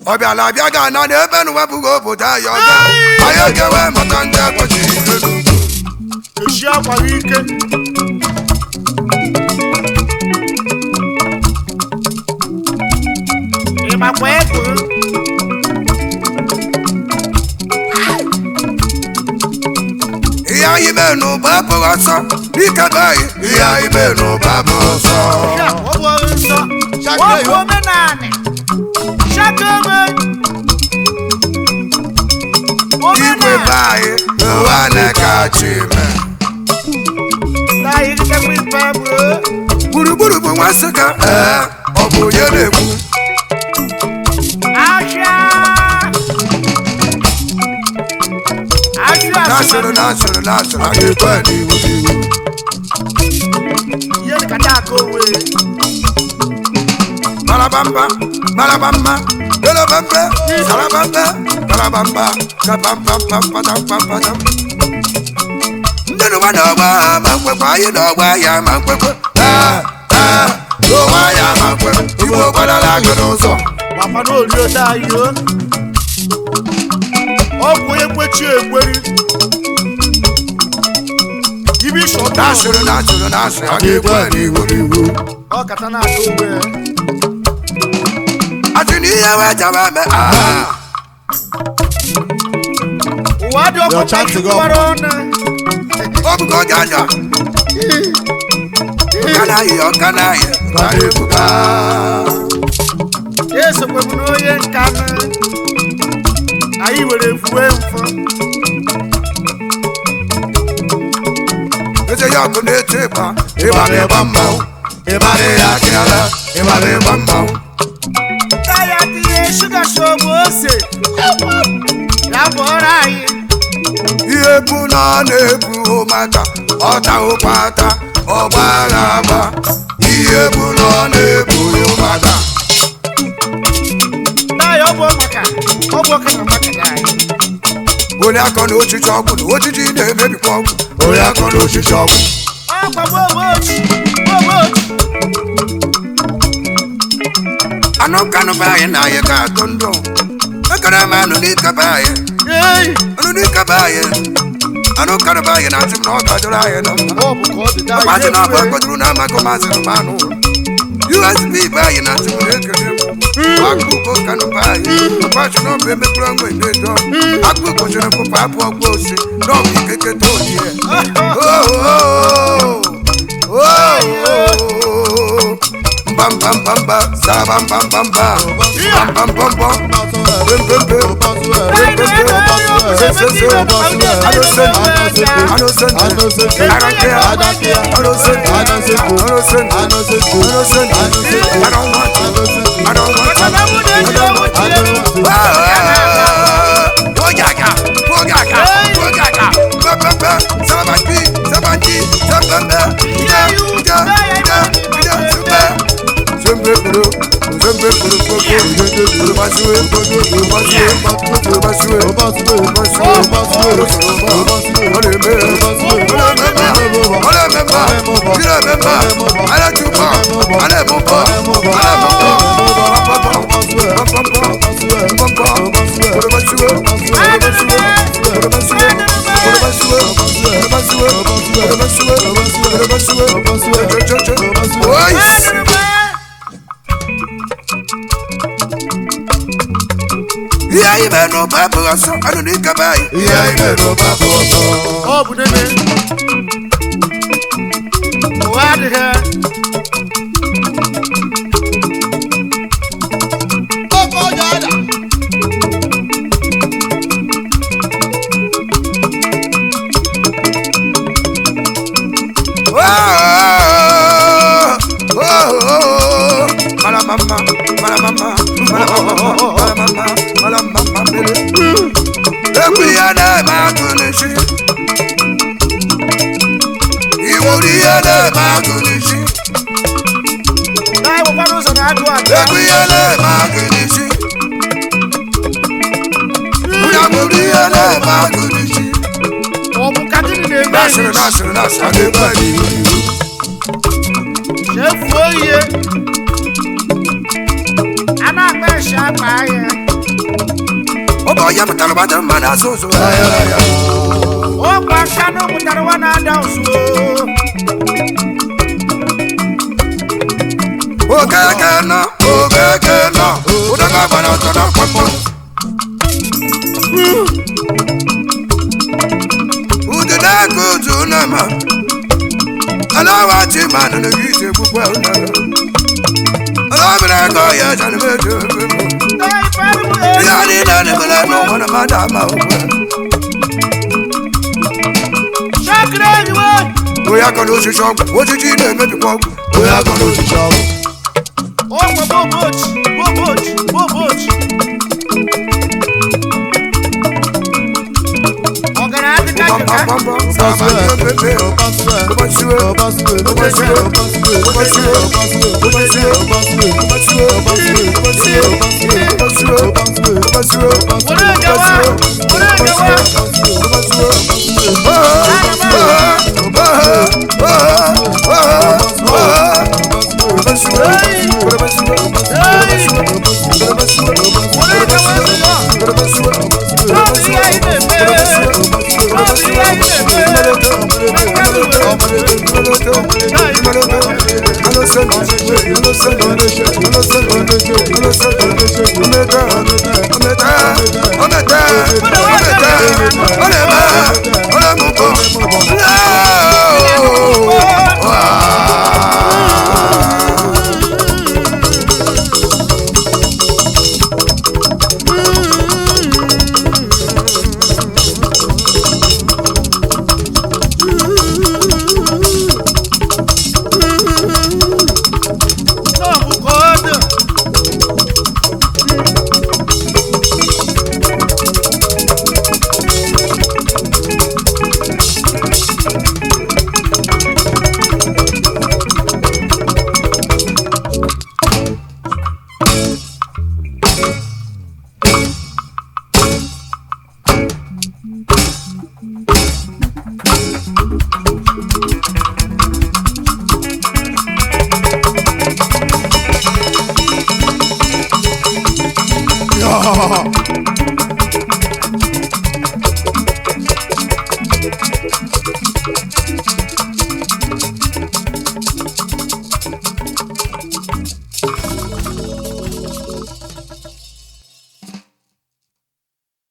ọ bịala abịa ga na n'ebe na wepụghị obodo anyị ọga anyị ogewe maka ndị ekwechighị ike n'ugwu echi akwara ike ịmakwa ego ihe anyị mee n'ụba abụghị ọsọ dike be anyị ihe anyị mee n'ụba abụghị ọsọ ya ọ bụ ọrụ nsọ ọ bụ omenanị shakebe igwe be anyị ụwa na-ekachi mee na irikekwa ife bụ gburugburu bụ nwa nsụka ee ọ bụ onye na-ekwu ahịa ahịa na-asịrị na-asịrị na-asịrị a ga-ekwe n'iwu n'iwu ihe nkata aka owe Malabamba, malabamba, belabamba, salabamba, balabamba, kapampampampampampampam. Ndị n'ụwa n'ọgba ma nkwekwe, anyị n'ọgba ya ma nkwekwe. Ee, ee, n'ụwa ya ma nkwekwe, Igbo gbadara agụ n'ụzọ. gbakwa n'orio dayo ọ bụ onye kwechi ekweri ibi shọta Na-asịrị, na-asịrị, na-asịrị, a ga-ekwe n'iwu n'iwu. ọ kata na-aka owe Asị na ihe wee jaba eme, ah, ụwa dị ọkụ Your chance to go. gbara ọnụ ọ bụgo oge anya. Ọka na-ayị, ọka na-ayị, ka na-ebuga. esokwebu n'onye nka nụ anyị were fuwe mfọ eze ya ọkụ na-eti ịgba ịgba na-ịgba mmanwụ ịgba na-eyi akịala ịgba na-ịgba mmanwụ taya tinye shuga shogbu ose ya bụọrọ anyị ihe bụ na ọ na-ebu maka ọta ụkpata ọgba agha agba ihe bụ na ọ na-ebu maka taya ọ bụ maka ọ bụ ọka na maka ya anyị onye akọ na ochichi ọgwụ na ojiji na-emebikwa ọgwụ onye akọ na ochichi ọgwụ ọkwa gbogochi gbogochi anụ kanụ be anyị na anyị ga-atụ ndụ ekere m anụ n'ike be anyị ei anụ n'ike be anyị anụ kanụ be anyị na-achụ m na ọ gajụrụ anyị na mma ọ bụ ka ọ dị daa Maazị na ọbụ ekpetụrụ na amakọ maazị Romanụ USB be anyị na atụrụ ekele m akpụkpọ kanụ be anyị akwachụ na ọbụ emepụrụ ọnwa edo akpụkpọ chere pụpụ abụ ọgba osi na ọbụ ikeke tolie mbambambamba sarabambambamba mbambambambọ mbembembe Voice. ihe anyị mere n'ụba abụghị ọsọ anụ n'ike be anyị ihe anyị mere n'ụba abụghị ọsọ ọ bụ nene ụwa adịghị ekwu ihe na-eme agụ n'isi iwuru ihe na-eme agụ n'isi anyị nwekwara ụzọ na-adụ adụ ekwu ihe na-eme agụ n'isi ya bụrụ ihe na-eme agụ n'isi ọ bụ ka gịnị na-eme nasịrị nasịrị nasịrị a ga-ebe anyị n'ihu chefuo ihe a na-akpa eshi akpa ahịa onye mụtara gbata mma na asụ ụzụ ọkwa kanụ mụtara nwa na-ada ụzụ okeke nọ okeke nọ ụdọga gbara ọtọ n'ọkpọkpọ udide aka otu nama alawachi manụ na gị ije gbukwa ụnara alabere ego ya janmejo ihe niile na-emere n'ụwa na mmadụ ama ụgwọ shakiri enyiwe onye akọ na osisi ọgwụ osisi na-emebikwa ọgwụ onye akọ na osisi ọgwụ ọkwa bobochi bobochi bobochi ọgara adịka jika gbamgbamgbam sama ihe pepe ụbọchị ụbọchị were ejewa were ejewa were ejewa ejewa n'ọbụ ihe anyị na-eme n'ọbụ ihe anyị na-eme n'ọbụ ka ọ dị